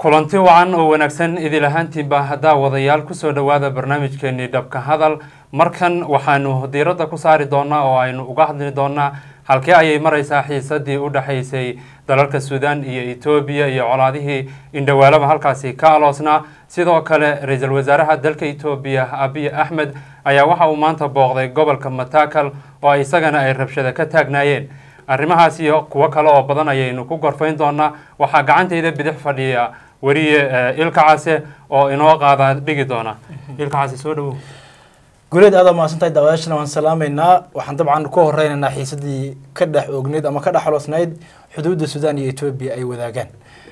kulanti wacan oo wanaagsan idil ahaantiinba haddaa wadayaal kusoo dhowaada barnaamijkeenii dhabka hadal markan waxaanu diiradda ku saari doonaa oo aynu uga hadli doonaa halkee ayay maraysaa xiisadii u dhexaysay dalalka suudaan iyo etoobiya iyo colaadihii indhawaalaba halkaasi ka aloosnaa sidoo kale ra-iisul wasaaraha dalka etoobiya abiy axmed ayaa waxa uu maanta booqday gobolka matakal oo isagana ay rabshada ka taagnaayeen arrimahaas iyo kuwo kale oo badan ayaynu ku gorfayn doonaa waxaa gacantayda bidix fadhiya weriye ilka case oo inoo qaada dhigi doona ilka case soo dhawow guleed aada mahadsantahay daawadaashana waan salaamaynaa waxaan dabcan ku horeynaynaa xiisadii ka dhex oogneyd ama ka dhex xoloosnayd xuduudda suudaan iyo etoobiya ay wadaagaan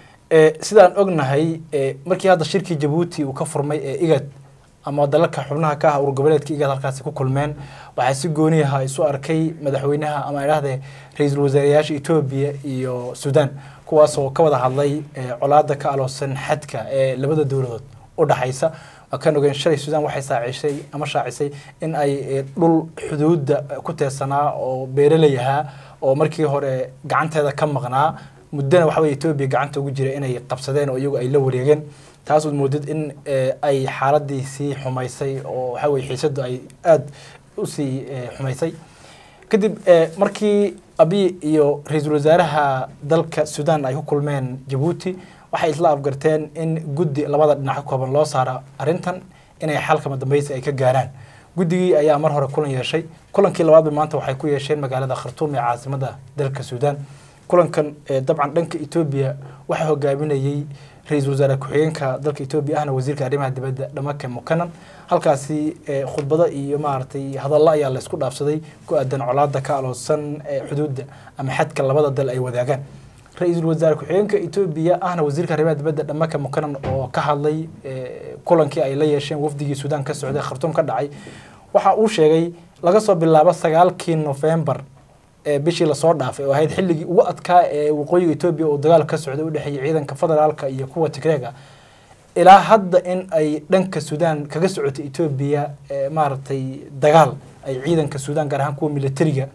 sidaan ognahay markii hadda shirkii jabuuti uu ka furmay ee igad ama dalalka xubnaha ka ah urgoboleedka igad halkaasi ku kulmeen waxaa si gooniyaha isu arkay madaxweynaha ama idhahde ra-iisul wasaareyaasha etoobiya iyo suudaan kuwaasoo ka wada hadlay colaada ka aloosan xadka ee labada dowladood u dhaxaysa kan ogeyn shalay suudaan waxay saacisay ama shaacisay in ay dhul xuduudda ku teersanaa oo beeraley ahaa oo markii hore gacanteeda ka maqnaa muddana waxa weye etoobiya gacanta ugu jira inay qabsadeen oo iyagu ay la wareegeen taas uad moodid in ay xaaladii sii xumaysay oo waxa weye xiisadu ay aada usii xumaysay kadib markii abiy iyo ra-iisul wasaaraha dalka suudaan ay ku kulmeen jabuuti waxay isla afgarteen in guddi labada dhinac ka kooban loo saaro arrintan inay xalkama dambeysi ay ka gaaraan guddigii ayaa mar hore kulan yeeshay kulankii labaadba maanta waxay ku yeesheen magaalada khartuum ee caasimada dalka suudaan kulankan dabcan dhanka etoobiya waxaa hogaaminayey ra-iisul wasaare ku-xigeenka dalka etoobiya ahna wasiirka arrimaha dibadda dhamake mukanan halkaasi khudbado iyo maaragtay hadallo ayaa la isku dhaafsaday ku aadan colaada ka aloosan xuduudda ama xadka labada dal ay wadaagaan ra-iisul wasaare ku-xigeenka etoobiya ahna wasiirka arrimaha dibadda dhamaka mukanan oo ka hadlay kulankii ay la yeesheen wafdigii suudaan ka socday khartuum ka dhacay waxa uu sheegay laga soo bilaabo sagaalkii nofembar bishii lasoo dhaafay oo ahayd xilligii ugu adkaa ee waqooyiga etoobiya uu dagaal ka socday udhexeeyay ciidanka federaalka iyo kuwa tigreega ilaa hadda in ay dhanka suudaan kaga socotay etoobiya maaragtay dagaal ay ciidanka suudaan gaar ahaan kuwa militariga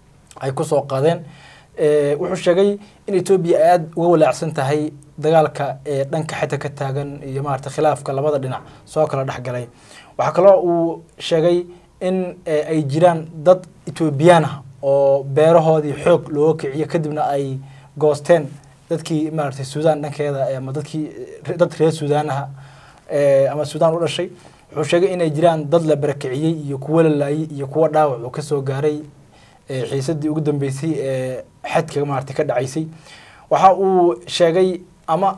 ay kusoo qaadeen wuxuu sheegay in etoobiya ay aada uga walaacsan tahay dagaalka ee dhanka xita ka taagan iyo maarata khilaafka labada dhinac soo kala dhexgalay waxaa kaloo uu sheegay in ay jiraan dad etoobiyaan ah oo beerahoodii xoog looga kiciyo kadibna ay goosteen dadkii maaragtay suudaan dhankeeda ama dadkii dad reer suudaanaha ama suudaan u dhashay wuxuu sheegay inay jiraan dad la barakiciyey iyo kuwo la laayay iyo kuwo dhaawac uu kasoo gaaray xiisadii ugu dambeysay ee xadka maaragtay ka dhacaysay waxa uu sheegay ama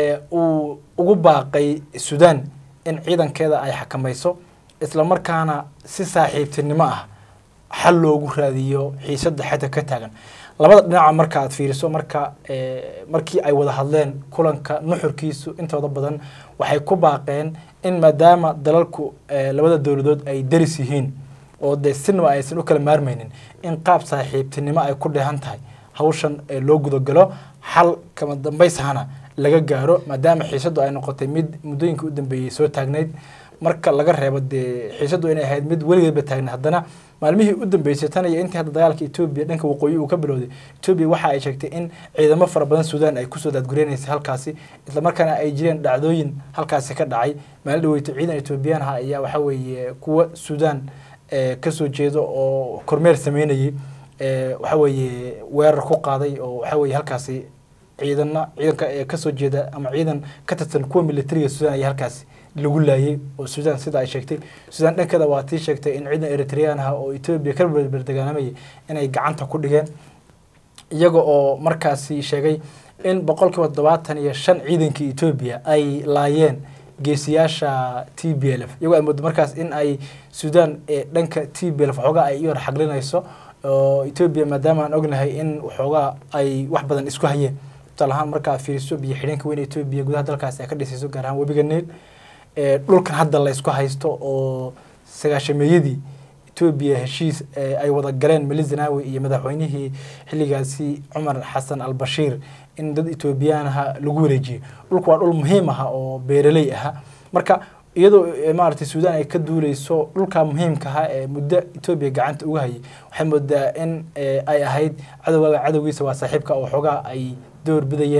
uu ugu baaqay suudaan in ciidankeeda ay xakamayso isla markaana si saaxiibtinimo ah xal loogu raadiyo xiisadda xadka ka taagan labada dhinaca marka aad fiiriso marka markii ay wada hadleen kulanka nuxurkiisu intooda badan waxay ku baaqeen in maadaama dalalku labada dowladood ay daris yihiin oo dee sinaba aysan u kala maarmaynin in qaab saaxiibtinimo ay ku dheehan tahay hawshan loo gudagalo xal kama dambaysahana laga gaaro maadaama xiisaddu ay noqotay mid muddooyinka u dambeeyey soo taagnayd marka laga reebo dee xiisaddu inay ahayd mid weligeedba taagnayd haddana maalmihii u dambeysay tan iyo intii hadda dagaalka etoobiya dhanka waqooyi uu ka bilowday etoobiya waxa ay sheegtay in ciidamo fara badan suudaan ay kusoo daadgureynaysa halkaasi islamarkaana ay jireen dhacdooyin halkaasi ka dhacay maalin dhaweyto ciidan etoobiyaan ah ayaa waxa weeye kuwa suudaan kasoo jeedo oo kormeer sameynayay waxa weeye weerar ku qaaday oo waxa weeye halkaasi ciidana ciidanka kasoo jeeda ama ciidan ka tirsan kuwa militariga suudaan ayaa halkaasi lagu laayay oo suudaan sida ay sheegtay suudaan dhankeeda waa tii sheegtay in ciidan eritreyaan ah oo etoobiya ka berdeganamayay inay gacanta ku dhigeen iyaga oo markaasi sheegay in boqolkiiba toddobaatan iyo shan ciidankii etoobiya ay laayeen geesiyaasha t b l f iyagoo ay moodo markaas in ay suudaan dhanka t b l f waxoogaa ay iyar xaglinayso oo etoobiya maadaama aan ognahay in waxoogaa ay wax badan isku hayeen tusaale ahaan marka aad fiiriso biyo xidheenka weyn etoobiya gudaha dalkaasi ay ka dhisayso gaar ahaan webiga niil dhulkan hadda la ysku haysto oo sagaashameeyadii etoobiya heshiis ay wada galeen mali zanawi iyo madaxweynihii xilligaasi cumar xasan albashiir in dad etoobiyaanaha lagu wareejiyey dhulku waa dhul muhiim aha oo beeraley aha marka iyadoo maaragtay suudaan ay ka duuleyso dhulka muhiimka aha ee muddo etoobiya gacanta uga hayay waxay moodaa in ay ahayd cadowgaaga cadowgiisa waa saaxiibka oo xoogaa ay door bidayeen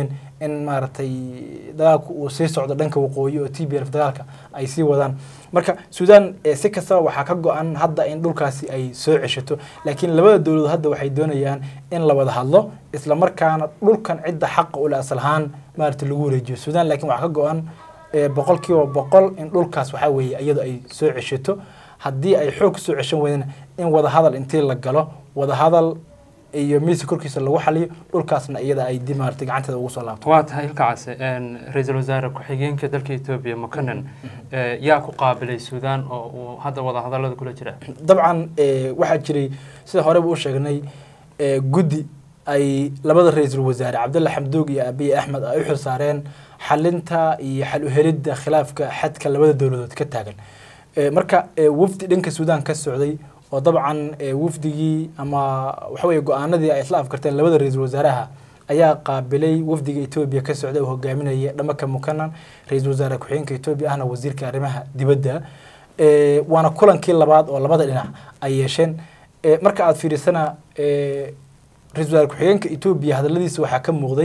in maaragtay dagaalku uu sii socdo dhanka waqooyi oo t b f dagaalka ay sii wadaan marka suudaan si kastaba waxaa ka go-an hadda in dhulkaasi ay soo ceshato laakiin labada dowladood hadda waxay doonayaan in la wada hadlo isla markaana dhulkan cidda xaqa ule asal ahaan maaragtay lagu wareejiyo suudaan laakiin waxaa ka go-an boqol kiiba boqol in dhulkaas waxaa weeye iyadu ay soo ceshato haddii ay xoog kusoo ceshan weydana in wadahadal intii la galo wadahadal iyo miiska korkiisa lagu xaliyo dhulkaasna iyada ay di maaragtay gacanteeda ugu soo laabto waa tahay ilka case ra-iisul wasaare ku-xigeenka dalka etoobiya mukanan yaa ku qaabilay suudaan oo uu hadda wadahadalada kula jira dabcan waxaa jiray sida horeba u sheegnay guddi ay labada ra-iisul wasaare cabdulla xamduug iyo abiy axmed ay u xil saareen xalinta iyo xal uhelidda khilaafka xadka labada dowladood ka taagan marka wafdi dhanka suudaan ka socday oo dabcan wafdigii ama waxa weye go-aanadii ay isla afkarteen labada ra-iisul wasaaraha ayaa qaabilay wafdiga etoobiya ka socday oo hogaaminaya dhamaka mukanan ra-iisul wasaare ku-xigeenka etoobiya ahna wasiirka arrimaha dibadda waana kulankii labaad oo labada dhinac ay yeesheen marka aada fiirisana ra-isul wasaare ku-xigeenka etoobiya hadaladiisa waxaa ka muuqday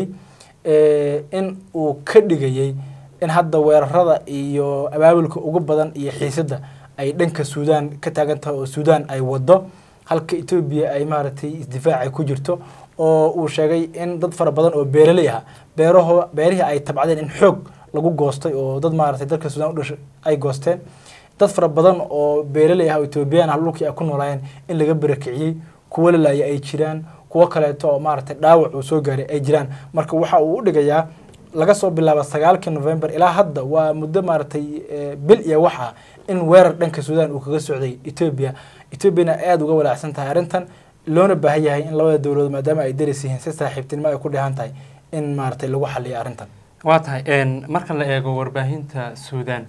in uu ka dhigayay in hadda weerarada iyo abaabulka ugu badan iyo xiisadda ay dhanka suudaan ka taagan tahay oo suudaan ay wado halka etoobiya ay maaragtay isdifaacay ku jirto oo uu sheegay in dad fara badan oo beeraley ah beeraho beerihii ay tabcadeen in xoog lagu goostay oo dad maaragtay dalka suudaan u dhashay ay goosteen dad fara badan oo beeraley ah oo etoobiyaan ah dhulkii ay ku noolaayeen in laga barakiciyey kuwo lalaaya ay jiraan kuwo kaleeto oo maaragtay dhaawac uu soo gaaray ay jiraan marka waxa uu u dhigayaa laga soo bilaabo sagaalkii november ilaa hadda waa muddo maaragtay bil iyo waxa in weerar dhanka suudaan uu kaga socday etoobiya etoobiyana aada uga walaacsan tahay arrintan loona baahan yahay in labada dowladood maadaama ay daris yihiin si saaxiibtinimo ay ku dheehan tahay in maaragtay lagu xaliyo arrintan waa tahay marka la eego warbaahinta suudaan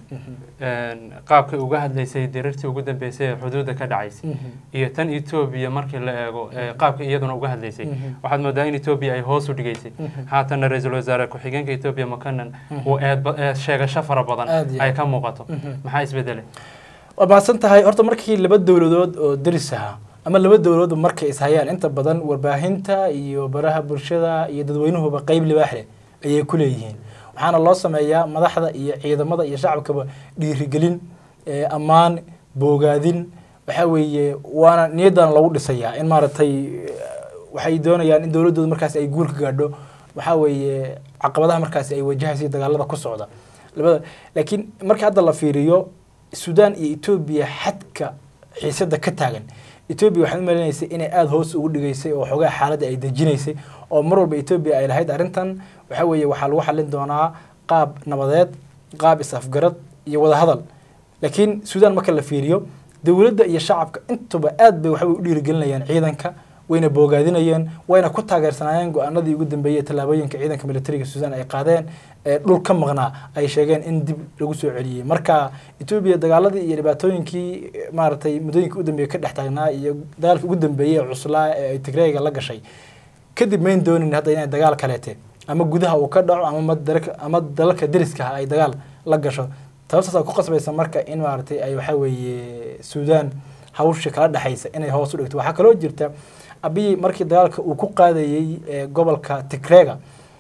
qaabkay uga hadlaysay dirirtii ugu dambeysay ee xuduudda ka dhacaysay iyo tan etoobiya markii la eego qaabka iyaduna uga hadlaysay waxaad moodaa in etoobiya ay hoos u dhigaysay haatanna ra-iisul wasaare ku-xigeenka etoobiya makanan uu eed sheegasho fara badan ay ka muuqato maxaa isbedelay waa mahadsan tahay horta markii laba dowladood oo deris ahaa ama laba dowladood markay ishayaan inta badan warbaahinta iyo baraha bulshada iyo dadweynuhuba qeyb libaax leh ayay ku leeyihiin waxaana loo sameeyaa madaxda iyo ciidamada iyo shacabkaba dhiirigelin ammaan boogaadin waxaa weeye waana niyaddan lagu dhisayaa in maaragtay waxay doonayaan in dowladdooda markaas ay guul ka gaadho waxaa weeye caqabadaha markaasi ay wajahaysa dagaalada ku socda labada laakiin marka hadda la fiiriyo suudaan iyo etoobiya xadka xiisadda ka taagan etoobiya waxaad u malinaysay inay aada hoos ugu dhigaysay oo xoogaa xaaladda ay dejinaysay oo mar walba etoobiya ay lahayd arrintan waxaa weeye waxaa lagu xallin doonaa qaab nabadeed qaab is-afgarad iyo wadahadal laakiin suudaan marka la fiiriyo dowladda iyo shacabka intuba aad bay waxbay u dhiirigelinayaan ciidanka wayna boogaadinayeen wayna ku taageersanaayeen go-aanadii ugu dambeeyey tallaabooyinka ciidanka militariga suudaan ay qaadeen ee dhul ka maqnaa ay sheegeen in dib lagu soo celiyey marka etoobiya dagaaladii iyo dhibaatooyinkii maaragtay muddooyinkii u dambeeyey ka dhex taagnaa iyo dagaalkii ugu dambeeyey ee cuslaa ee ay tigreega la gashay kadib mayn doonin hadda inay dagaal kaleete ama gudaha uu ka dhaco ama ama dalalka deriska ah ay dagaal la gasho sababtaas ku qasbaysa marka in maaragtay ay waxaa weeye suudaan hawsha kala dhexaysa inay hoos u dhigto waxaa kaloo jirta abiy markii dagaalka uu ku qaadayey gobolka tigreega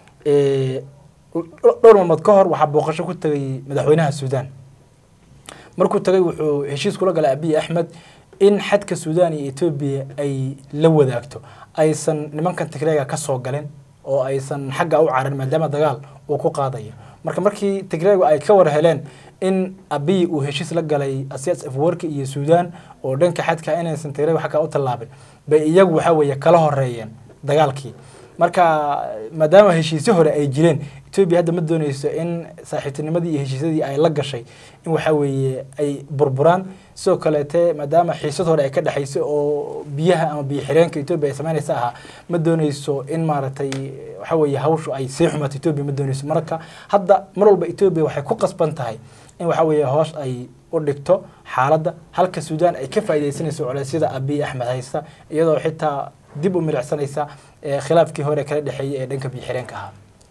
dhowr maalmood ka hor waxaa booqasho ku tagay madaxweynaha suudaan markuu tagay wuxuu heshiis kula galay abiy axmed in xadka suudaan iyo etoobiya ay la wadaagto aysan nimankan tigreega ka soo galin oo aysan xagga u carin maadaama dagaal uu ku qaadayo marka markii tigreegu ay ka war heleen in abiy uu heshiis la galay asias afwarki iyo suudaan oo dhanka xadka inaysan tigreegu xagga u tallaabin bay iyagu waxaa weeye kala horeeyeen dagaalkii marka maadaama heshiisyo hore ay jireen etoobiya hadda ma dooneyso in saaxiibtinimadii iyo heshiisyadii ay la gashay in waxaa weeye ay burburaan sidoo kaleete maadaama xiisad hore ay ka dhexayso oo biyaha ama biyo xireenka etoobiya ay sameynaysa ahaa ma dooneyso in maaragtay waxaa weeye hawshu ay sii xumaato etoobiya ma dooneyso marka hadda mar walba etoobiya waxay ku qasban tahay in waxaa weeye hoos ay u dhigto xaaladda halka suudaan ay ka faaidaysanayso culeysyada abiy axmed haysta iyadoo xitaa dib u milicsanaysa khilaafkii hore kala dhexeeyey ee dhanka biyo xireenka ahaa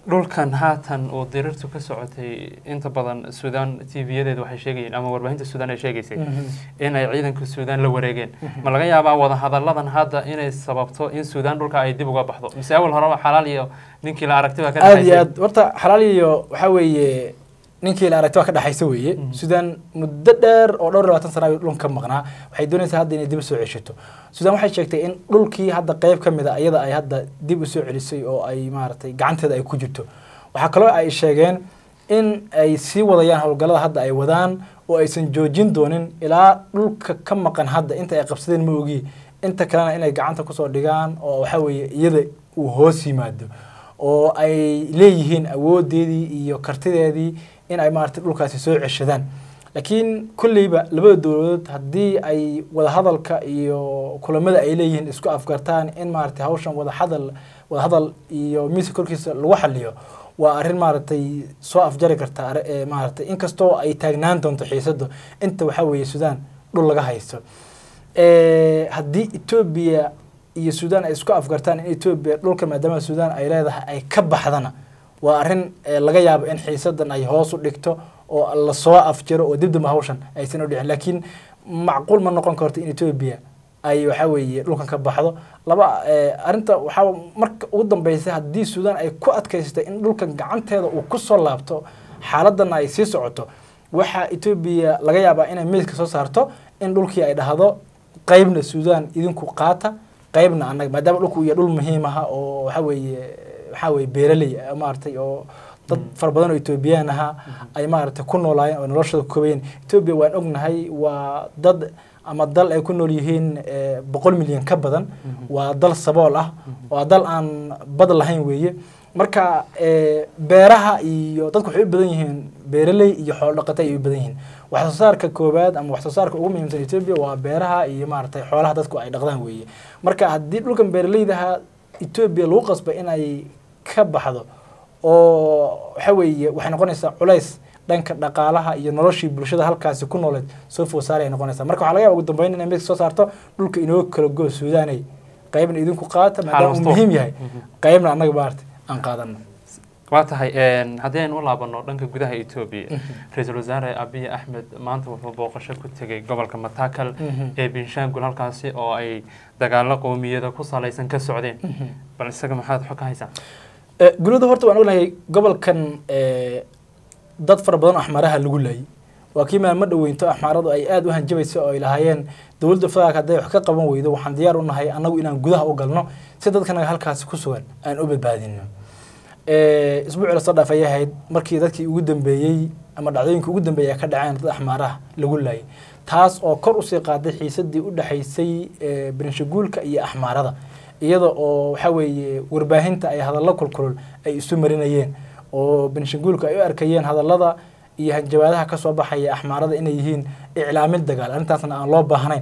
dhulkan haatan uu dirirtu ka socotay inta badan suudaan tv-yadeedu waxay sheegayeen ama warbaahinta suudaan ay sheegaysay in ay ciidanka suudaan la wareegeen ma laga yaabaa wadahadalladan hadda inay sababto in suudaan dhulka ay dib uga baxdo mise awal horeba xalaal iyo ninkii la aragti baa ka aada iyo dhexaysay aad horta xalaal iyo waxaa weeye ninkii la aragti waa ka dhexaysa weeye Mhm. suudaan muddo dheer oo dhowr iyo labaatan sana ay dhulka ka maqnaa waxay doonaysaa hadda inay dib usoo ceshato suudaan waxay sheegtay in dhulkii hadda qeyb ka mid a iyada ay hadda dib usoo celisay oo ay maaragtay gacanteeda ay ku jirto waxaa kaloo ay sheegeen in ay sii wadayaan howlgallada hadda ay wadaan oo aysan joojin doonin ilaa dhulka ka maqan hadda inta ay qabsadeen ma ogi inta kalena inay gacanta kusoo dhigaan oo waxaa weeye iyada uu hoos yimaado oo ay leeyihiin awoodeedii iyo kartideedii in ay maaragtay dhulkaasi soo ceshadaan laakiin kolleyba labada dowladood haddii ay wadahadalka iyo kulamada ay leeyihiin isku afgartaan in maaragtay hawshan wadahadal wadahadal iyo miiska korkiisa lagu xaliyo waa arrin maaragtay soo afjari karta arri- ee maaragtay inkastoo ay taagnaan doonto xiisado inta waxaa weeye suudaan dhul laga haysto Eh, haddii etoobiya iyo suudaan ay isku afgartaan in etoobiya dhulka maadaama suudaan ay leedahay ay ka baxdana waa arrin eh, laga yaabo in xiisadan ay hoos u dhigto oo lasoo afjaro oo dibdamba hawshan aysan u dhicin laakiin macquul ma noqon karto in etoobiya ay waxaa weeye dhulkan ka baxdo laba eh, arrinta waxaa marka ugu dambeysa haddii suudaan ay ku adkaysatay in dhulkan gacanteeda uu kusoo laabto xaaladana ay sii socoto waxaa etoobiya laga yaabaa inay miiska soo saarto in dhulkii ay dhahdo qaybna suudaan idinku qaata qaybna annaga maadaama dhulku uu yahay dhul muhiim aha oo waxaa weeye waxaa weeye beeraley ah, maaragtay oo dad fara badan oo etoobiyaan ahaa ay maaragtay ku noolaayeen oo noloshooda koobayeen etoobiya waan ognahay waa dad ama dal ay ku nool yihiin eh, boqol milyan ka badan waa dal sabool ah waa dal aan bad lahayn weeye marka eh, beeraha iyo dadku waxay u badan yihiin beeraley iyo xoolo dhaqata ay u badan yihiin wax soo saarka koowaad ama wax soo saarka ugu muhiimsan Ethiopia waa beeraha iyo maaragtay xoolaha dadku ay dhaqdaan weeye marka haddii dhulkan beeraleydaha Ethiopia lagu qasbo in ay ka baxdo oo waxa weeye waxay noqonaysaa culays dhanka dhaqaalaha iyo noloshii bulshada halkaasi ku nooleed soo food saari ay noqonaysaa marka waxaa laga yaaba ugu dambeyn inay mid soo saarto dhulka inoo kala go suudaanay qaybna idinku qaata maadaama uu maftuux. muhiim yahay Mhm. qaybna annaga maaragtay aan qaadano waa tahay een, haddii aynu u laabano dhanka gudaha etoobiya ra-iisul wasaare abiy axmed maanta wuxuu booqasho ku tegey gobolka matakal Mhm. ee binshaangul halkaasi oo ay dagaalo qowmiyada ku salaysan ka socdeen bal isaga maxaad xog ka haysaa Eh, gulada horta waan ognahay gobolkan eh, dad fara badan oo axmaaraha lagu laayay waa kii maalmo dhoweynto axmaaradu ay aada u hanjabaysa oo ay lahaayeen dowladda federaalka hadday wax ka qaban weydo waxaan diyaar u nahay annagu inaan gudaha u galno si dadkanaga halkaasi ku sugan aan u badbaadino Eh, isbuucii lasoo dhaaf ayay ahayd markii dadkii ugu dambeeyey ama dhacdooyinkii ugu dambeeyay ay ka dhaceen dad axmaaraha lagu laayay taas oo kor usii qaaday xiisadii u dhexaysay eh, birinshaguulka iyo axmaarada iyada oo waxa weeye warbaahinta ay hadallo kulkulul ay isu marinayeen oo benshaguulka ay u arkayeen hadallada iyo hanjabaadaha ka soo baxaya axmaarada inay yihiin iclaamin dagaal arrintaasna aan loo baahnayn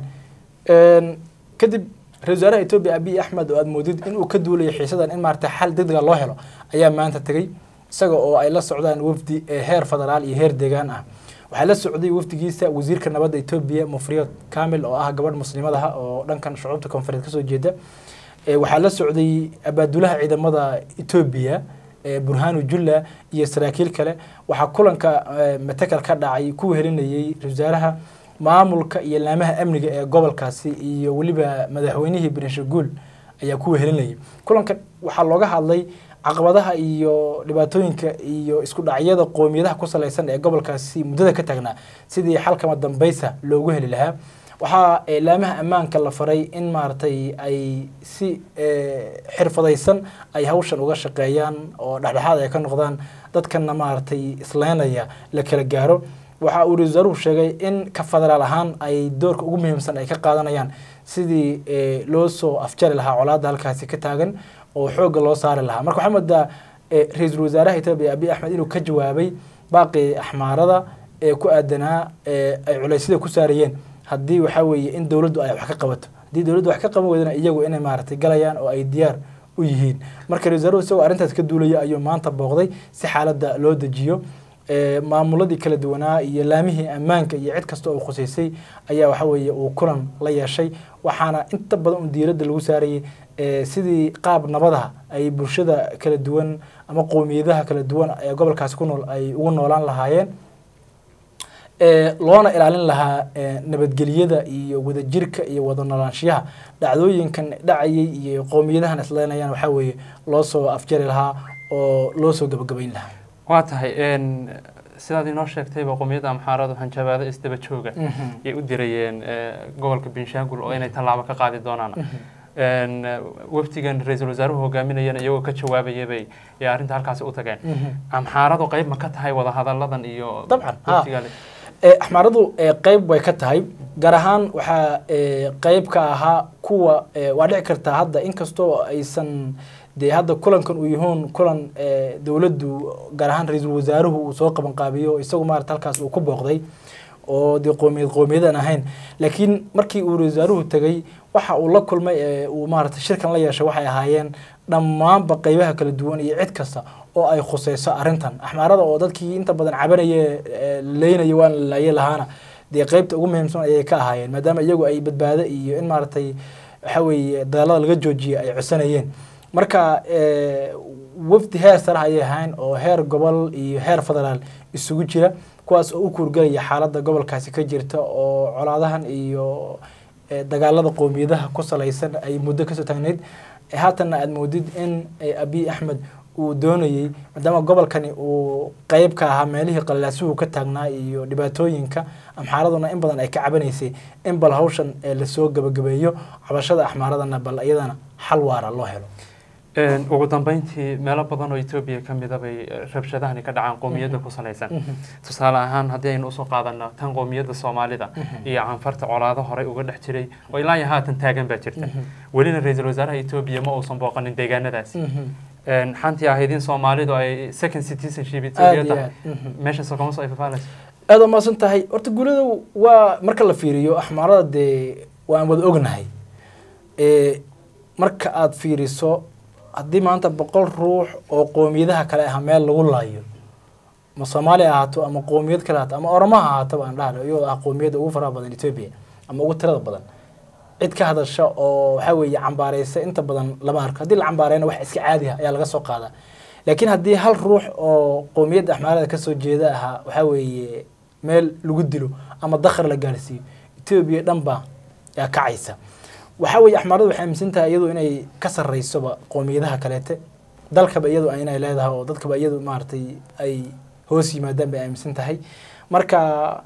Een, kadib ra-iisul wasaaraha etoobiya abiy axmed oo aad moodid inuu ka duulayo xiisadan in maaragtay xal degdega loo helo ayaa maanta tegey isaga oo ay la socdaan wafdi ee heer federaal iyo heer deegaan ah waxaa la socday wafdigiisa wasiirka nabadda etoobiya mufriyad kamil oo ah gabadh muslimadaha oo dhankan shucuubta koonfureed kasoo jeeda Eh, waxaa la socday abaadulaha ciidamada etoobiya eh, burhanu julla iyo saraakiil kale waxaa kulanka eh, matakal ka dhacay ku helinayay ra-iisul wasaaraha maamulka iyo laamaha amniga ee gobolkaasi iyo weliba madaxweynihii benshaguul ayaa ku helinayay kulanka waxaa looga hadlay caqabadaha iyo dhibaatooyinka iyo isku dhacyada qoomiyadaha ku salaysan ee gobolkaasi muddada ka taagnaa sidii xalkama dambaysa loogu heli lahaa waxaa eh, laamaha ammaanka la faray in maaragtay ay si eh, xirfadaysan ay hawshan uga shaqeeyaan oo dhexdhexaad ay ka noqdaan dadkana maaragtay isleynaya la kala gaaro waxa uu ra-iisul wasaaruhu sheegay in ka federaal ahaan ay doorka ugu muhiimsan ay ka qaadanayaan sidii eh, loo soo afjari lahaa colaadda halkaasi ka taagan oo xoogga loo saari lahaa marka waxaa moodaa eh, ra-iisul wasaaraha etoobiya abiy axmed inuu ka jawaabay baaqii axmaarada ee ku aadanaa ee ay culeysyada ku saarayeen haddii waxaa weeye in dowladdu ay wax ka qabato haddii dowladdu wax ka qaban weydana iyagu inay maaragtay galayaan oo ay diyaar u yihiin marka ra-isul wasaaruhu isagoo arrintaas ka duulaya ayuu maanta booqday si xaaladda loo dejiyo Eh, maamuladii kala duwanaa iyo laamihii ammaanka iyo cid kasta oo khuseysay ayaa waxa weeye uu kulan la yeeshay waxaana inta badan un diiradda lagu saarayay eh, sidii qaab nabadaha ay bulshada kala duwan ama qowmiyadaha kala duwan ee gobolkaasi ku nool ay ugu noolaan lahaayeen ee loona ilaalin lahaa ee nabadgelyada iyo wadajirka iyo wada noolaanshiyaha dhacdooyinkan dhacayay iyo qowmiyadahan isleenayaan waxaa weeye loo soo afjari lahaa oo loo soo gabagabayn lahaa waa tahay n sidaad inoo sheegtayba qowmiyadda amxaaradu hanjabaado isdaba jooga yay u dirayeen eh, gobolka binshaangul oo inay tallaabo ka qaadi doonaan n wafdigan ra-iisul wasaaruhu hogaaminayana iyagoo ka jawaabaya bay ee arrinta halkaasi u tageen amxaaradu qayb ma ka tahay wadahadalladan iyo Dabcan, ha. wafdiga ee axmaaradu ee qeyb way ka tahay gaar ahaan waxaa ee qeyb ka ahaa kuwa ee waa dhici kartaa hadda inkastoo aysan dee hadda kulankan uu yahoon kulan ee dowladdu gaar ahaan ra-iisul wasaaruhu uu soo qaban qaabiyo isagu maarata halkaas uu ku booqday oo dee qoomiyad qowmiyadan ahayn laakiin markii uu ra-iisul wasaaruhu tegay waxa uu la kulmay ee uu maarata shirkan la yeeshay waxay ahaayeen dhammaanba qeybaha kala duwan iyo cid kasta oo ay khuseyso arrintan axmaarada oo dadkii inta badan cabanaya ee leynaya waan la laayay lahaana dee qeybta ugu muhiimsan ayay ka ahaayeen maadaama iyagu ay badbaado iyo in maaragtay waxa weeye dagaalada laga joojiye ay codsanayeen marka ee, wafdi heer sare ayay ahayn oo heer gobol iyo heer federaal isugu jira kuwaas oo u kuurgelaya xaaladda gobolkaasi ka jirta oo colaadahan iyo ee, dagaalada qowmiyadaha ku salaysan ay muddo kasoo taagnayd ee haatanna aada moodid in ee, abiy axmed uu doonayey maadaama gobolkani uu qeyb ka ahaa meelihii qallalaasuhu ka taagnaa iyo dhibaatooyinka amxaaraduna in badan ay ka cabanaysay in bal hawshan ee lasoo gabagabeeyo cabashada axmaaradana bal iyadana xal waara loo helo Een, ugu dambeyntii meelo badan oo etoobiya ka mida bay eh, rabshadahani ka dhacaan qowmiyadda ku salaysan tusaale ahaan haddii aynu usoo qaadano tan qowmiyadda soomaalida iyo canfarta colaado horey uga dhex jiray oo ilaa iyo haatan taagan baa jirta welina ra-iisul wasaaraha etoobiya ma uusan booqanin deegaanadaasi Een, xantii ahayd in soomaalidu ay second citizenship aada etoobiya iyo tahay aad meeshaasoo kama soo ifafaalayso aada waa mahadsan tahay horta guulada waa marka la fiiriyo axmaarada dee waan wada ognahay ee marka aada fiiriso haddii maanta boqol ruux oo qoomiyadaha kale ah meel lagu laayo ma soomaaliya ahaato ama qoomiyad kale ahaato ama oromo ha ahaato baan dhahna iyadoo ah qoomiyadda ugu faraha badan etoobiya ama ugu tirada badan cid ka hadasha oo waxaa weeye cambaareysa inta badan lama arko haddii la cambaareyna wax iska caadi ah ayaa laga soo qaadaa laakiin haddii hal ruux oo qoomiyadda axmaarada kasoo jeeda ahaa waxaa weeye meel lagu dilo ama dakhar la gaarsiiyo etoobiya dhan baa yaa kacaysa waxaa weeye axmaaradu waxay aaminsan tahay iyadu inay ka sarreysoba qoomiyadaha kaleete dalkaba iyadu inay leedahay oo dadkaba iyadu maaragtay ay hoos yimaadaan bay aaminsan tahay marka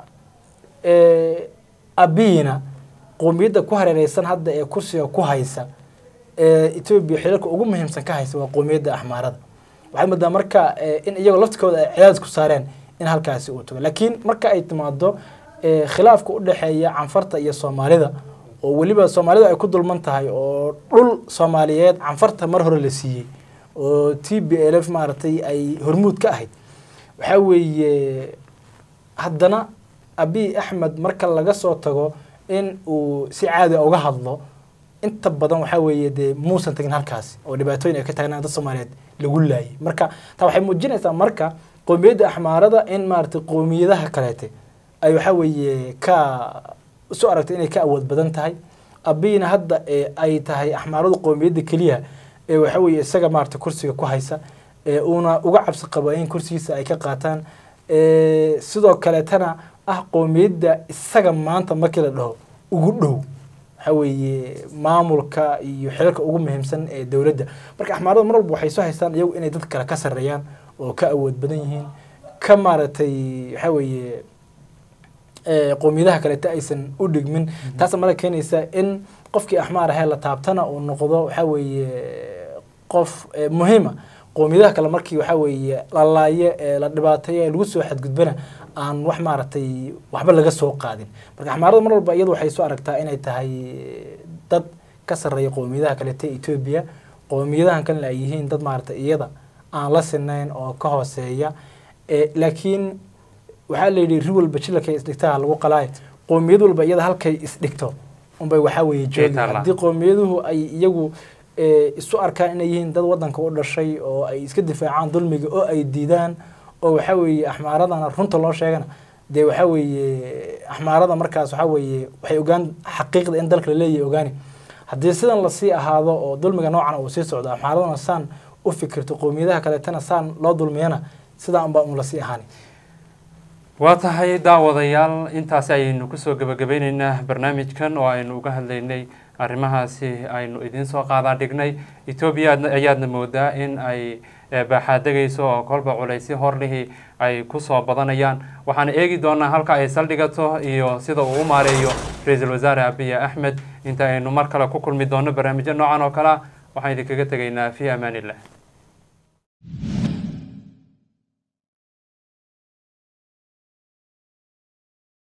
abiyina qoomiyadda ku hareereysan hadda ee kursiga ku haysa ee etoobiya xilalka ugu muhiimsan ka haysa waa qoomiyadda axmaarada waxaad moodaa marka eh, in iyagoo laftikooda ay cadaadis ku saareen in halkaasi uu tago laakiin marka ay timaado eh, khilaafka u dhexeeya canfarta iyo soomaalida oo weliba soomaalida ay ku dulman tahay oo dhul soomaaliyeed canfarta mar hore la siiyey oo t b l f maaragtay ay hormuud ka ahayd waxaa weeye haddana abiy axmed marka laga soo tago in uu si caadi a uga hadlo inta badan waxaa weeye dee muusan tagin halkaasi oo dhibaatooyin ay ka taagnaan dad soomaaliyeed lagu laayay marka taa waxay muujinaysaa marka qoomiyadda axmaarada in maaragtay qoomiyadaha kaleete ay waxaa weeye ka isu aragtay inay ka awood badan tahay abiyna hadda ee ay tahay axmaaradu qoomiyadda keliya ee waxaa weeye isaga maaragtay kursiga ku haysa ee uuna uga cabsi qabo in kursigiisa ay ka qaataan ee sidoo kaleetana ah qoomiyadda isaga maanta markii la dhaho ugu dhow waxaa weeye maamulka iyo xilalka ugu muhiimsan ee dowladda marka axmaaradu mar walba waxay soo haystaan iyagu inay dad kale ka sarreeyaan oo ka awood badan yihiin ka maaragtay waxaa weeye ee, qoomiyadaha kalete aysan u dhigmin taasa mala keenaysa in qofkii axmaar ahee la taabtana uu noqdo waxaa weeye qof ee, muhiima qoomiyadaha kale markii waxaa weeye la laayo ee la dhibaateeyo ee lagu soo xadgudbana aan wax maaragtay waxba laga soo qaadin marka axmaarada mar walba iyadu waxay soo aragtaa inay tahay dad ka sarreeya qoomiyadaha kalete etoobiya qoomiyadahan kalena ay yihiin dad maaragtay iyada aan la sinayn oo ka hooseeya ee, laakiin waxaa la yidhi ri walba jilalkay isdhigtaa lagu qalaayo qoomiyad walba iyada halkay isdhigto unbay waxaa weeye joogi taala. haddii qowmiyaduhu ay iyagu ee, isu arkaan inay yihiin dad wadanka u dhashay oo ay iska difaacaan dulmiga oo ay diidaan oo waxaa weeye axmaaradana runta loo sheegana dee waxaa weeye axmaarada markaas waxaa weeye waxay ogaan xaqiiqda in dalka la leeyahay ogaani haddii sidan lasii ahaado oo dulmiga noocan uu sii socdo axmaaradana saan u fikirto qowmiyadaha kaleetana saan loo dulmiyana sidaa unbaa un lasii ahaani waa tahay daawadayaal intaasi ayaynu kusoo gebagabeyneynaa barnaamijkan oo aynu uga hadlaynay arrimahaasi aynu idiin soo qaadaa dhignay etoobiya ayaadna moodaa in ay baaxaadegayso oo kolba culaysyo horlihii ay kusoo badanayaan waxaan eegi doonaa halka ay saldhigato iyo sida uu u maareeyo ra-iisul wasaare abiy axmed inta aynu mar kale ku kulmi doono barnaamijyo noocan oo kale a waxaan idinkaga tegaynaa fi amaan illah